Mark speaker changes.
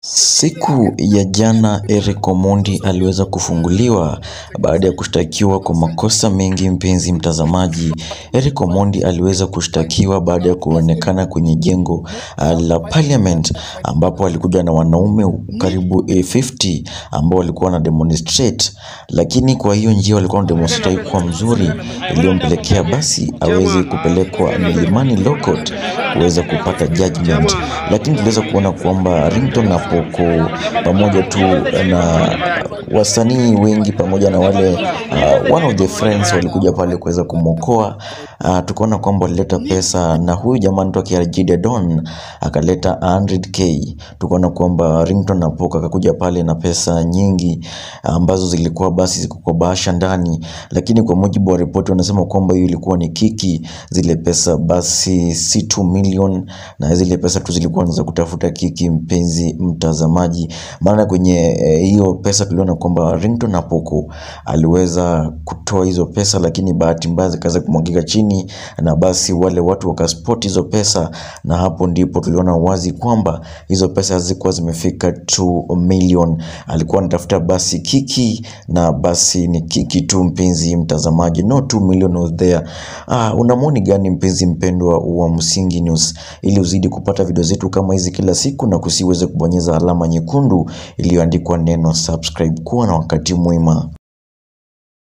Speaker 1: Siku ya jana Eric Omondi aliweza kufunguliwa baada ya kushtakiwa kwa makosa mengi mpenzi mtazamaji. Eric Omondi aliweza kushtakiwa baada ya kuonekana kwenye jengo uh, la parliament ambapo alikuja na wanaume karibu 50 ambao walikuwa na demonstrate, lakini kwa hiyo njia walikuwa na demonstrate kwa mzuri iliyompelekea basi aweze kupelekwa milimani Law Court kuweza kupata judgment, lakini tuliweza kuona kwamba Ringtone na Poco pamoja tu na wasanii wengi pamoja na wale uh, one of the friends walikuja pale kuweza kumwokoa. Uh, tukaona kwamba walileta pesa na huyu jamaa anaitwa Kiarjide Don akaleta 100k. Tukaona kwamba Ringtone na Poco akakuja pale na pesa nyingi ambazo zilikuwa basi ziko kwa bahasha ndani, lakini kwa mujibu wa ripoti wanasema kwamba hiyo ilikuwa ni kiki. Zile pesa basi si 2 million, na zile pesa tu zilikuwa za kutafuta kiki, mpenzi mtazamaji. Maana kwenye eh, hiyo pesa tuliona kwamba Ringtone na Poco aliweza kutoa hizo pesa, lakini bahati mbaya zikaweza kumwagika chini, na basi wale watu wakaspot hizo pesa, na hapo ndipo tuliona wazi kwamba hizo pesa hazikuwa zimefika 2 million. Alikuwa anatafuta basi kiki, na basi ni kiki tu, mpenzi mtazamaji, no 2 million was there. Ah, una maoni gani mpenzi mpendwa wa Msingi News? Ili uzidi kupata video zetu kama hizi kila siku na kusiweze kubonyeza alama nyekundu iliyoandikwa neno subscribe. Kuwa na wakati mwema.